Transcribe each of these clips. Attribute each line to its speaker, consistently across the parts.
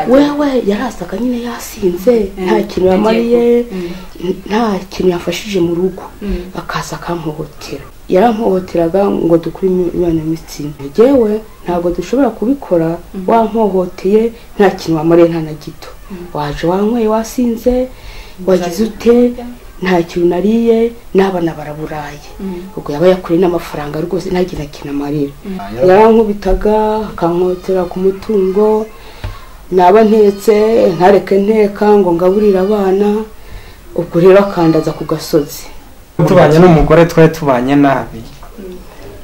Speaker 1: wewe yarasaga nyine yasinze nta kintu yamariye nta kintu yafashije mu rugo akaza akampohotera yarampohoteraga ngo dukure imibonano y'imitsina yewe ntabwo dushobora kubikora wampohoteye nta kintu wamariye nta na gito waje wanyweye wasinze wagize ute nta kintu nariye n'abana baraburaye ubwo yaba yakuriye n'amafaranga rwose ntagira kintu amarira yarankubitaga akankotera ku mutungo naba ntetse ntareke nteka ngo ngaburire abana ubwo rero akandaza ku gasozi
Speaker 2: tubanye n'umugore twari tubanye nabi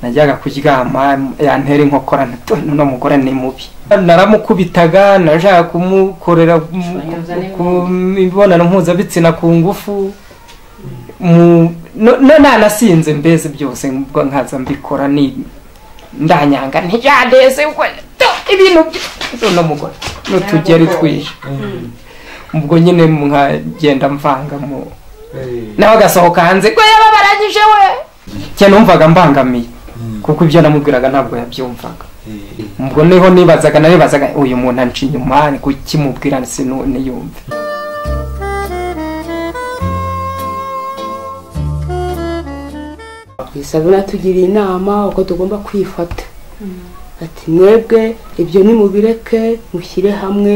Speaker 2: najyaga kuryama yantera inkokora uno mugore ni mubi naramukubitaga nashaka kumukorera imibonano mpuzabitsina ku ngufu nanasinze mbese byose ubwo nkaza mbikora ni ndanyanga ntijyandeze ibintu by'uno mugore n'utugeri twije ubwo nyine nkagenda mvanga mu nawe agasohoka hanze ko yaba barangije we njye numvaga mbangamiye kuko ibyo namubwiraga ntabwo yabyumvaga ubwo niho nibazaga nabibazaga uyu muntu anca inyuma ni kukimubwira niyumve
Speaker 1: isabune atugiriye inama uko tugomba kwifata ati mwebwe ibyo nimubireke mushyire hamwe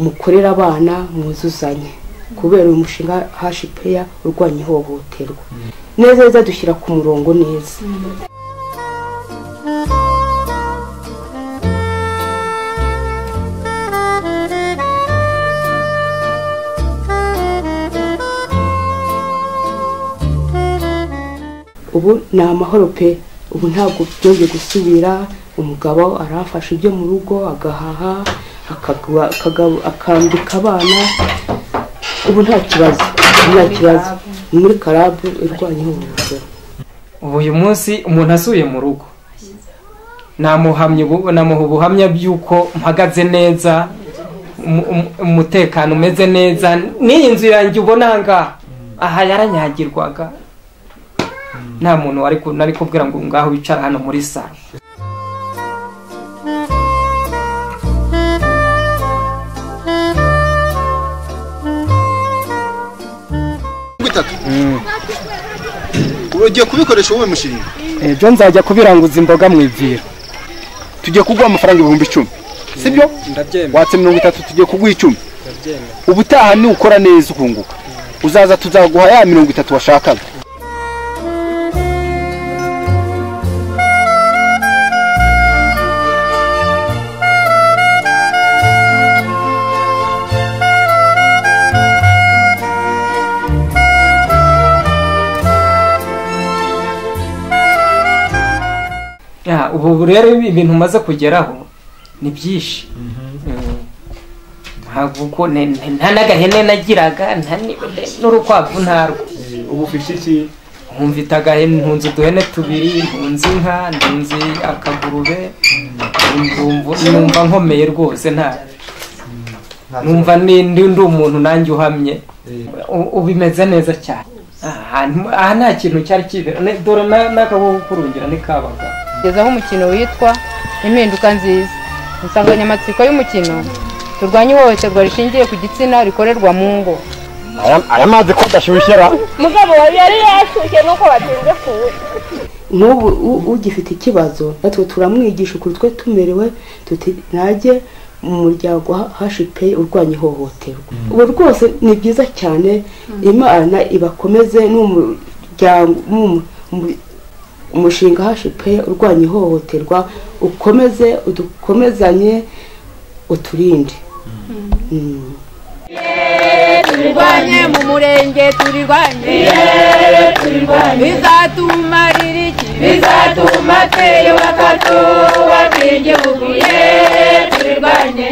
Speaker 1: mukorere abana mwuzuzanye kubera uyu mushinga hashipeya urwanya ihohoterwa neza neza dushyira ku murongo neza ubu ni amahoro pe ubu ntabwo byongeye gusubira umugabo arafasha ibyo mu rugo agahaha akambika abana ubu nta kibazo nta kibazo ni muri karabu irwanya ihohoterwa
Speaker 2: ubu uyu munsi umuntu asuye mu rugo namuha ubuhamya bw'uko mpagaze neza umutekano umeze neza n'iyi nzu yanjye ubona aha ngaha aha yaranyagirwaga nta muntu nari kubwira ngo ngaho wicara hano muri salo
Speaker 3: ugiye kubikoresha wowe mushinga
Speaker 2: ibyo nzajya kubiranguza imboga mu ivira
Speaker 3: tugiye kuguha amafaranga ibihumbi icumi sibyo watse mirongo itatu tugiye kuguha icumi ubutaha nukora neza ukunguka uzaza tuzaguha ya mirongo itatu washakaga
Speaker 2: ubu rero ibintu umaze kugeraho ni byinshi ntabwo nta n'agahene nagiraga n'urukwavu ntarwo
Speaker 4: ubu ufite iki
Speaker 2: nkumvita agahene ntunze uduhene tubiri ntunze inka ntunze akagurube numva nkomeye rwose nta numva ndi umuntu nanjye uhamye ubimeze neza cyane aha nta kintu cyari kibera dore n'akaboho kurungira ni kabaga
Speaker 5: kugezaho umukino witwa impinduka nziza insanganyamatsiko y'umukino turwanye ihohoterwa rishingiye ku gitsina rikorerwa mu ngo
Speaker 3: aya mazi ko adashyushyera
Speaker 6: mugabo yari yashyushye nuko batinze kuwunywa
Speaker 1: n'ubu ugifite ikibazo natwe turamwigisha ukuntu twe tumerewe tuti ntajye mu muryango hashipe urwanya ihohoterwa ubu rwose ni byiza cyane imana ibakomeze n'umuryango umushinga hashipe urwanya ihohoterwa ukomeze udukomezanye uturinde
Speaker 5: turirwanye mu murenge turirwanye bizatumarira iki bizatuma twiyubaka twubaka igihugu turirwanye